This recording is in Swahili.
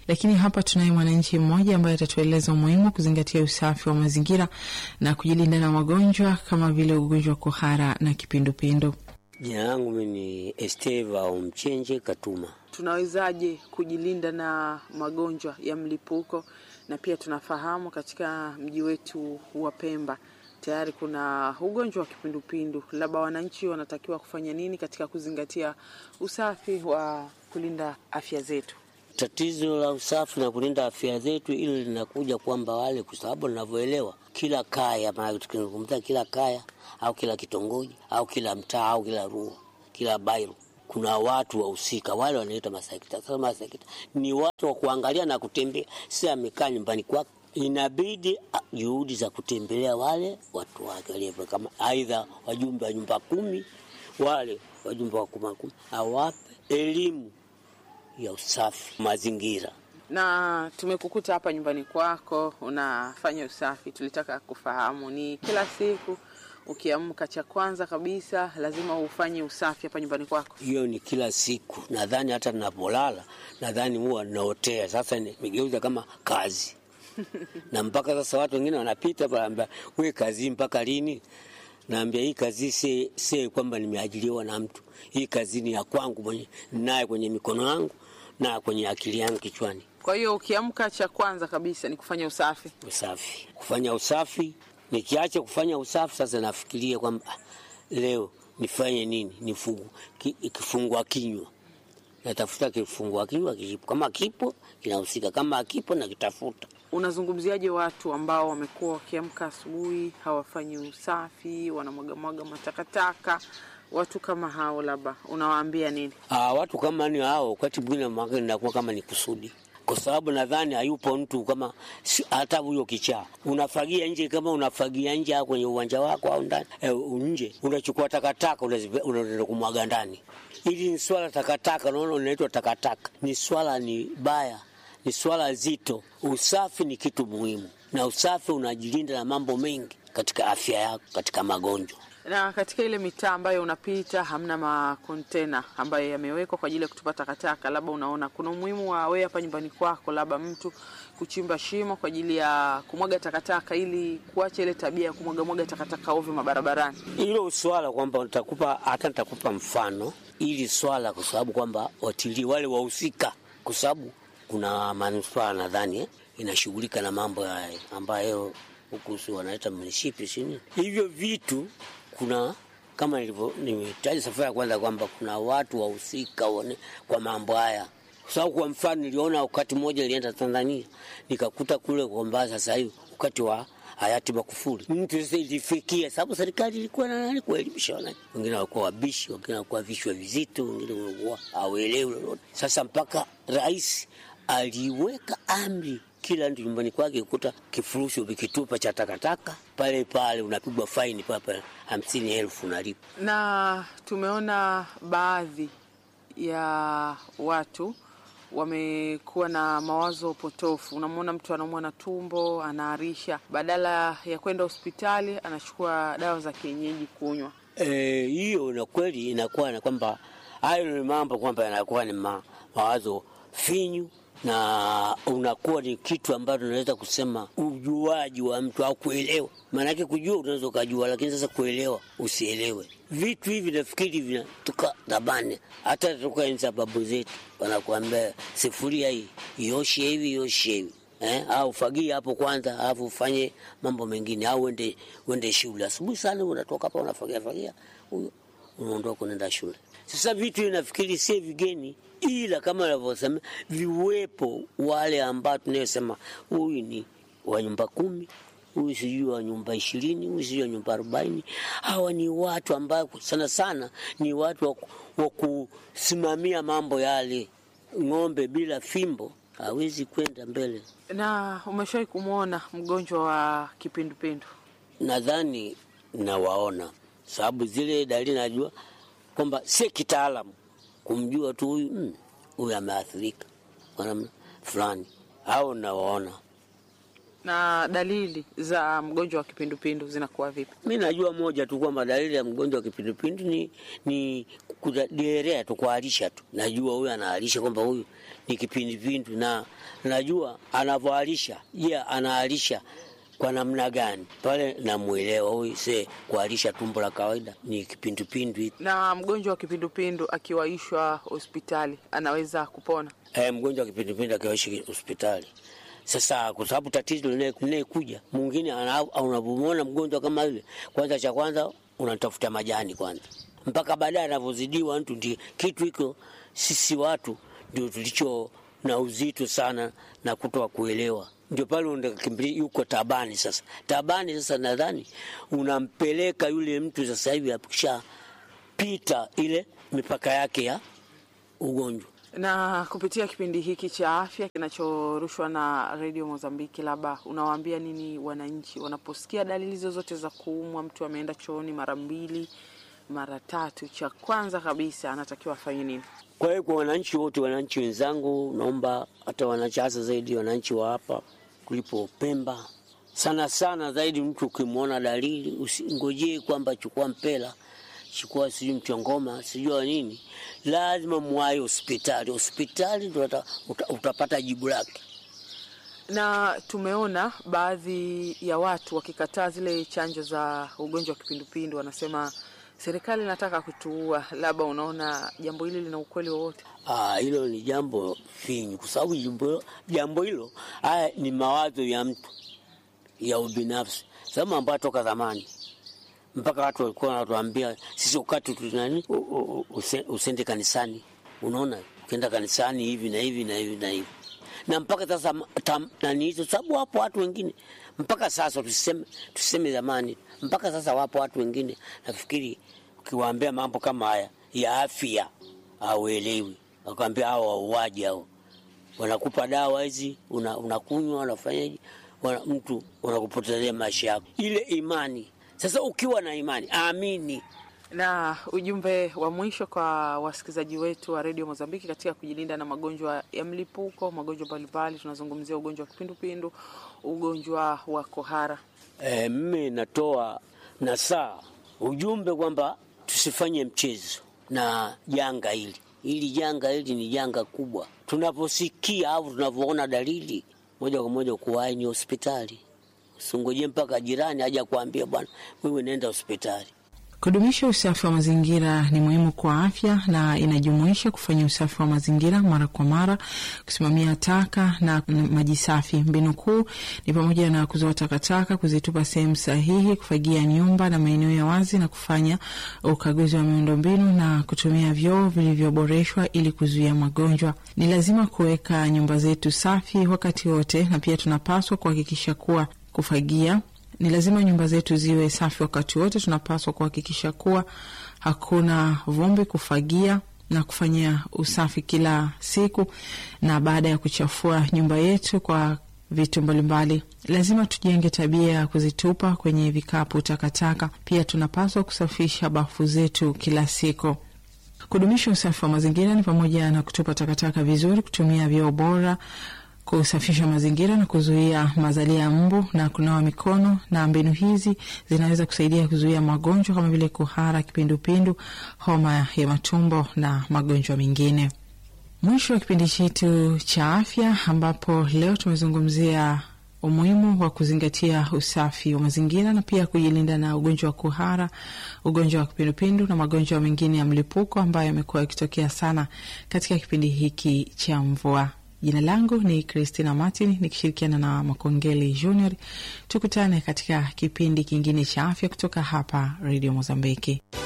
Lakini hapa tunaye mwananchi mmoja ambaye atatueleza umuhimu wa kuzingatia usafi wa mazingira na kujilinda na magonjwa kama vile ugonjwa wa kuhara na kipindupindu. Jina langu mi ni Esteva Omchenje Katuma. Tunawezaje kujilinda na magonjwa ya mlipuko? Na pia tunafahamu katika mji wetu wa Pemba tayari kuna ugonjwa wa kipindupindu, labda wananchi wanatakiwa kufanya nini katika kuzingatia usafi wa kulinda afya zetu? Tatizo la usafi na kulinda afya zetu, ili linakuja kwamba wale, kwa sababu ninavyoelewa, kila kaya, maana tukizungumza kila kaya au kila kitongoji au kila mtaa au kila rua, kila bairo kuna watu wahusika, wale wanaitwa masekta. Sasa masekta ni watu wa kuangalia na kutembea, si amekaa nyumbani kwake inabidi juhudi za kutembelea wale watu wake walivyo, kama aidha wajumbe wa nyumba kumi, wale wajumbe wa kuma kumi, awape elimu ya usafi mazingira. Na tumekukuta hapa nyumbani kwako unafanya usafi, tulitaka kufahamu ni kila siku ukiamka, cha kwanza kabisa lazima ufanye usafi hapa nyumbani kwako? Hiyo ni kila siku, nadhani hata ninapolala, nadhani huwa naotea. Sasa nimegeuza kama kazi na mpaka sasa watu wengine wanapita panaambia, we kazi mpaka lini? Naambia hii kazi si, si kwamba nimeajiriwa na mtu. Hii kazi ni ya kwangu mwenye naye kwenye mikono yangu na kwenye akili yangu kichwani. Kwa hiyo ukiamka, cha kwanza kabisa ni kufanya usafi. Usafi, kufanya usafi. Nikiacha kufanya usafi, sasa nafikiria kwamba leo nifanye nini? Nifungu ki, kifungua kinywa natafuta kifungua kinywa kipo, kama kipo kinahusika, kama akipo nakitafuta. Unazungumziaje watu ambao wamekuwa wakiamka asubuhi hawafanyi usafi, wanamwagamwaga matakataka? Watu kama hao labda unawaambia nini? Aa, watu kama ni hao, wakati mwingine mwaka inakuwa kama ni kusudi, kwa sababu nadhani hayupo mtu kama hata huyo kichaa. Unafagia nje, kama unafagia nje au kwenye uwanja wako au ndani eh, nje unachukua takataka unaenda kumwaga ndani. Hili ni swala takataka, unaona, unaitwa takataka. Ni swala ni baya, ni swala zito. Usafi ni kitu muhimu, na usafi unajilinda na mambo mengi katika afya yako, katika magonjwa na katika ile mitaa ambayo unapita hamna makontena ambayo yamewekwa kwa ajili ya kutupa takataka, labda unaona kuna umuhimu wa wewe hapa nyumbani kwako, labda mtu kuchimba shimo kwa ajili ya kumwaga takataka, ili kuacha ile tabia ya kumwaga mwaga takataka ovyo mabarabarani. Hilo swala kwamba nitakupa hata nitakupa mfano ili swala, kwa sababu kwamba watilii wale wahusika, kwa sababu kuna manispaa nadhani eh, inashughulika na mambo haya ambayo huku si wanaita munishipi sini hivyo vitu kuna kama nilivyo nimetaja safari ya kwanza kwamba kuna watu wahusika kwa mambo haya, kwa sababu kwa mfano niliona wakati mmoja nilienda Tanzania nikakuta kule kwamba sasa hivi wakati wa hayati Magufuli mtu sasa ilifikia, sababu serikali ilikuwa na nani kuelimisha wananchi, wengine walikuwa wabishi, wengine walikuwa vichwa vizito, wengine walikuwa hawaelewi lolote. Sasa mpaka rais aliweka amri kila mtu nyumbani kwake kukuta kifurushi ukikitupa cha takataka pale pale unapigwa faini papa hamsini elfu unalipa. Na tumeona baadhi ya watu wamekuwa na mawazo potofu. Unamwona mtu anaumwa na tumbo, anaarisha, badala ya kwenda hospitali anachukua dawa za kienyeji kunywa. Hiyo e, na kweli inakuwa na kwamba hayo ni mambo kwamba yanakuwa ni ma, mawazo finyu na unakuwa ni kitu ambacho unaweza kusema ujuaji wa mtu au kuelewa. Maanake kujua unaweza ukajua, lakini sasa kuelewa usielewe. Vitu hivi nafikiri vinatoka dhabani, hata toka enzi za babu zetu, wanakuambia sifuria hii ioshe hivi ioshe hivi eh, au fagia hapo kwanza, alafu ufanye mambo mengine, au uende uende shule asubuhi sana, unatoka hapa unafagia fagia, huyo unaondoka unaenda shule. Sasa vitu nafikiri si vigeni ila kama navyosema viwepo wale ambao tunayosema huyu ni wa nyumba kumi, huyu sijui wa nyumba ishirini, huyu sijui wa nyumba arobaini. Hawa ni watu ambao sana sana ni watu wa kusimamia mambo yale. Ng'ombe bila fimbo hawezi kwenda mbele. Na umeshawahi kumwona mgonjwa wa kipindupindu? Nadhani nawaona, sababu zile dalili najua kwamba si kitaalamu kumjua tu huyu huyu ameathirika kwa namna fulani, au nawaona. Na dalili za mgonjwa wa kipindupindu zinakuwa vipi? Mi najua moja tu kwamba dalili ya mgonjwa wa kipindupindu ni, ni kuderea tu kualisha tu, najua huyu anaalisha kwamba huyu ni kipindupindu, na najua anavyoalisha. Je, yeah, anaalisha kwa namna gani? Pale namwelewa huyu se kualisha tumbo la kawaida ni kipindupindu. Na mgonjwa wa kipindupindu akiwaishwa hospitali anaweza kupona? E, mgonjwa wa kipindupindu akiwaishi hospitali sasa kwa sababu tatizo linayekuja mwingine, unapomwona mgonjwa kama yule, kwanza cha kwanza unatafuta majani kwanza, mpaka baadaye anavyozidiwa mtu. Ndi kitu hiko sisi watu ndio tulicho na uzito sana na kutoa kuelewa, ndio pale unakimbilia yuko tabani. Sasa tabani, sasa nadhani unampeleka yule mtu sasa hivi akishapita ile mipaka yake ya ugonjwa na kupitia kipindi hiki cha afya kinachorushwa na redio Mozambiki, labda unawaambia nini wananchi wanaposikia dalili zozote za kuumwa? Mtu ameenda chooni mara mbili mara tatu, cha kwanza kabisa anatakiwa afanye nini? Kwa hiyo kwa wananchi wote, wananchi wenzangu, naomba hata wananchi, hasa zaidi wananchi wa hapa kulipo Pemba, sana sana zaidi, mtu ukimwona dalili usingojee kwamba chukua mpela chukua sijui mchongoma sijua nini, lazima mwai hospitali. Hospitali ndo uta, utapata jibu lake. Na tumeona baadhi ya watu wakikataa zile chanjo za ugonjwa wa kipindupindu, wanasema serikali inataka kutuua. Labda unaona jambo hili lina ukweli wowote? Ah, hilo ni jambo finyu, kwa sababu jambo hilo haya ni mawazo ya mtu ya ubinafsi, sababu ambayo toka zamani mpaka watu walikuwa wanatuambia sisi wakati tunani usende kanisani. Unaona, ukienda kanisani hivi na hivi na hivi na hivi, na mpaka sasa nani hizo sababu. Wapo watu wengine mpaka sasa, tuseme tuseme zamani, mpaka sasa wapo watu wengine, nafikiri ukiwaambia mambo kama haya ya afya hauelewi, wakwambia hao wauaji hao, wanakupa dawa hizi unakunywa, una unafanyaje, wana, mtu unakupotezea maisha yako, ile imani sasa ukiwa na imani amini. Na ujumbe wa mwisho kwa wasikilizaji wetu wa redio Mozambiki katika kujilinda na magonjwa ya mlipuko, magonjwa mbalimbali, tunazungumzia ugonjwa wa kipindupindu, ugonjwa wa kohara. E, mimi natoa nasaa ujumbe kwamba tusifanye mchezo na janga hili. Hili janga hili ni janga kubwa. Tunaposikia au tunavyoona dalili, moja kwa moja kuwahi ni hospitali Usingoje mpaka jirani aja kuambia bwana, wewe nenda hospitali. Kudumisha usafi wa mazingira ni muhimu kwa afya na inajumuisha kufanya usafi wa mazingira mara kwa mara, kusimamia taka na maji safi. Mbinu kuu ni pamoja na kuzoa takataka, kuzitupa sehemu sahihi, kufagia nyumba na maeneo ya wazi, na kufanya ukaguzi wa miundombinu na kutumia vyoo vilivyoboreshwa ili kuzuia magonjwa. Ni lazima kuweka nyumba zetu safi wakati wote, na pia tunapaswa kuhakikisha kuwa kufagia ni lazima nyumba zetu ziwe safi wakati wote. Tunapaswa kuhakikisha kuwa hakuna vumbi, kufagia na kufanyia usafi kila siku, na baada ya kuchafua nyumba yetu kwa vitu mbalimbali, lazima tujenge tabia ya kuzitupa kwenye vikapu takataka. Pia tunapaswa kusafisha bafu zetu kila siku. Kudumisha usafi wa mazingira ni pamoja na kutupa takataka vizuri, kutumia vyoo bora kusafisha mazingira na kuzuia mazalia ya mbu na kunawa mikono. Na mbinu hizi zinaweza kusaidia kuzuia magonjwa kama vile kuhara, kipindupindu, homa ya matumbo na magonjwa mengine. Mwisho wa kipindi chetu cha afya, ambapo leo tumezungumzia umuhimu wa kuzingatia usafi wa mazingira na pia kujilinda na ugonjwa wa kuhara, ugonjwa wa kipindupindu na magonjwa mengine ya mlipuko ambayo yamekuwa yakitokea sana katika kipindi hiki cha mvua. Jina langu ni Christina Martin nikishirikiana na Makongeli Junior. Tukutane katika kipindi kingine cha afya kutoka hapa Radio Mozambiki.